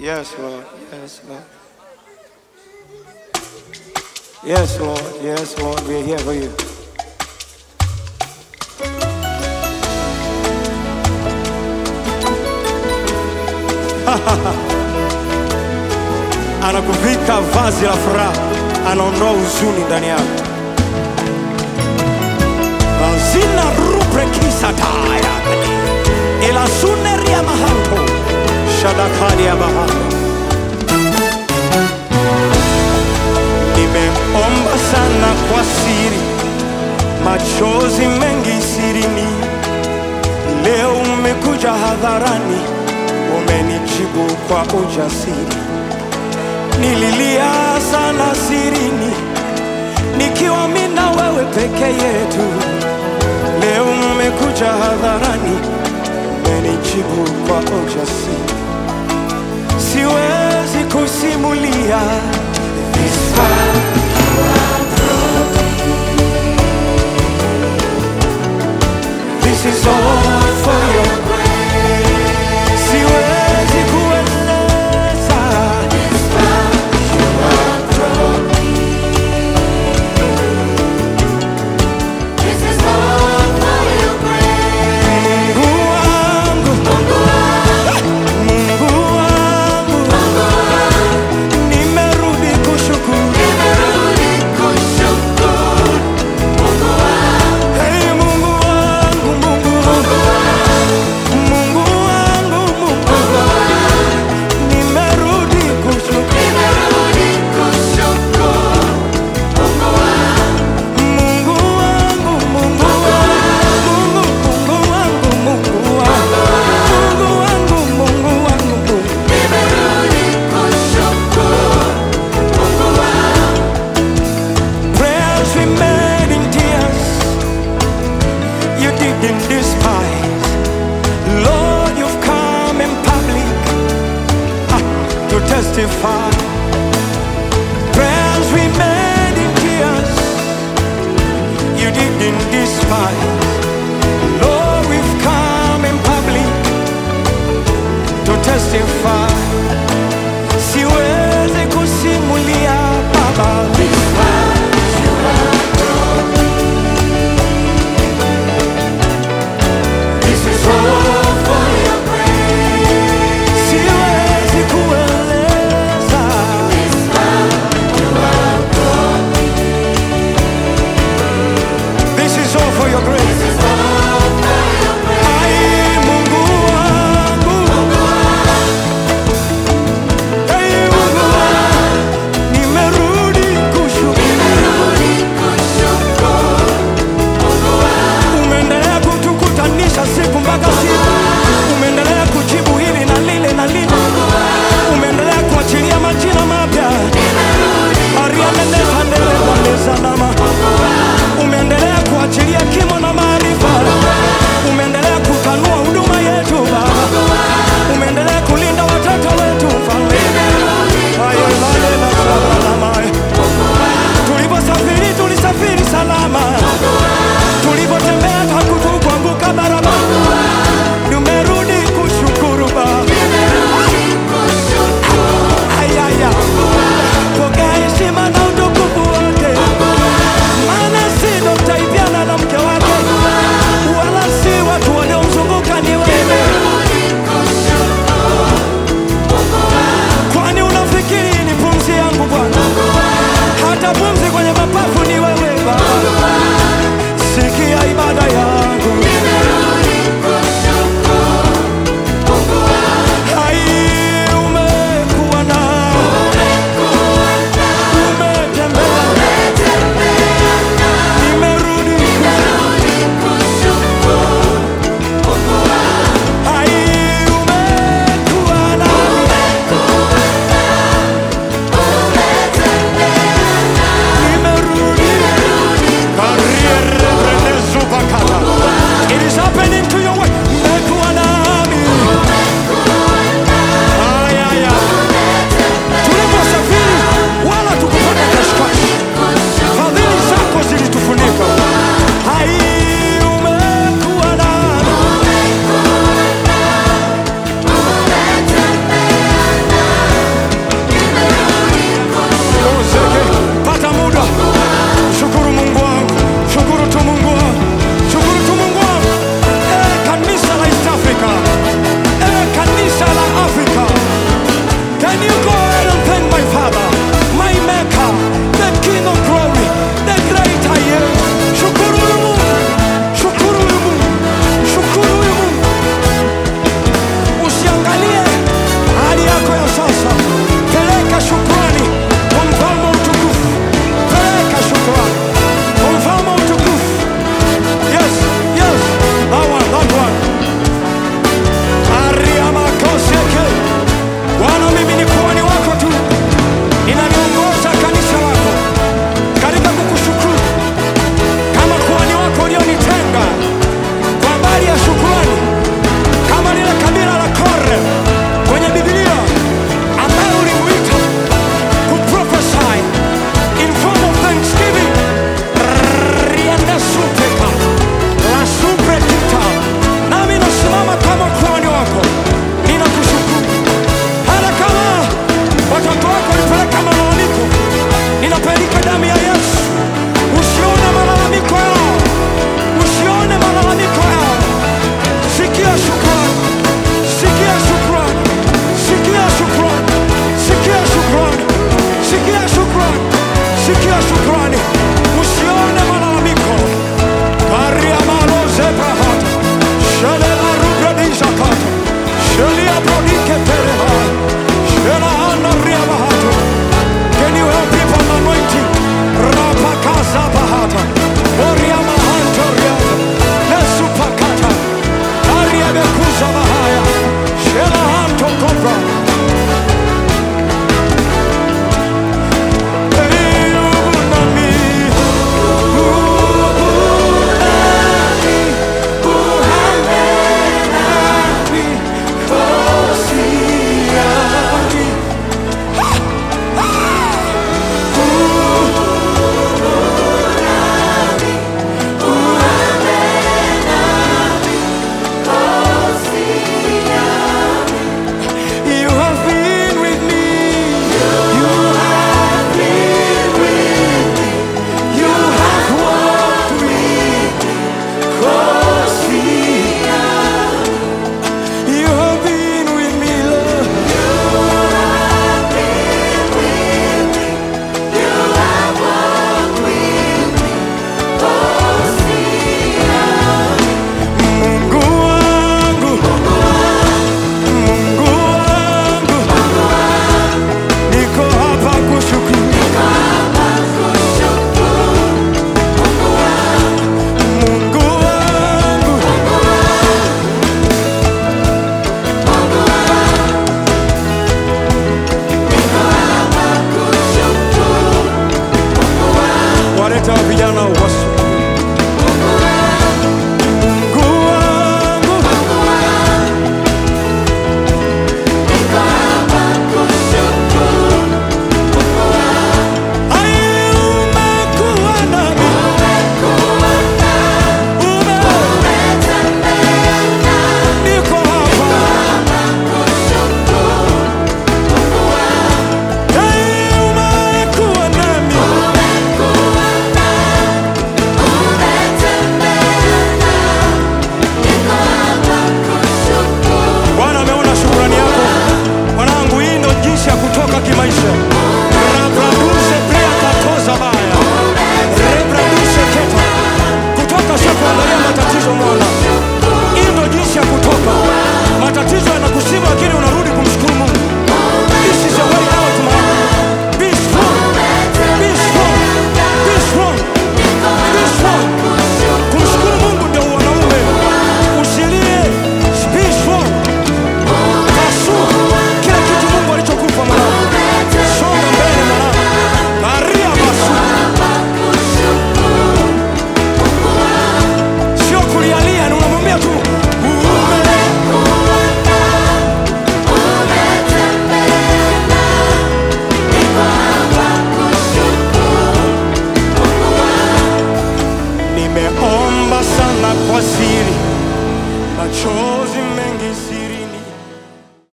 Yes, Lord. Yes, Lord. Yes, Lord. Yes, Lord. We're here for you. Anakuvika vazi la furaha, anaondoa huzuni ndani yako. Zina rubre kisataya ila suneria mahanko shadakali ya mahanko. Nimeomba sana kwa siri, machozi mengi sirini. Leo umekuja hadharani, umenijibu kwa ujasiri. Nililia sana sirini, nikiwa mimi na wewe peke yetu. Leo umekuja hadharani, umenijibu kwa ujasiri. Siwezi kusimulia this far This is all for your grace. Siwezi kueleza This is all for your grace. Mungu wangu, Mungu wangu, nimerudi kushukuru. Nimerudi kushukuru Mungu wangu, Hey, Mungu wangu, Mungu wangu, Mungu wangu, Mungu nimerudi kushukuru. nimerudi kushukuru Mungu wangu, Mungu wangu, Mungu wangu, Mungu wangu, Mungu wangu, Mungu wangu, Mungu wangu, Mungu. nimerudi kushukuru Mungu wangu, Prayers we made in tears, you didn't despise. Lord, you've come in public ah, to testify. Prayers we made in tears, you didn't despise. Lord, we've come in public to testify.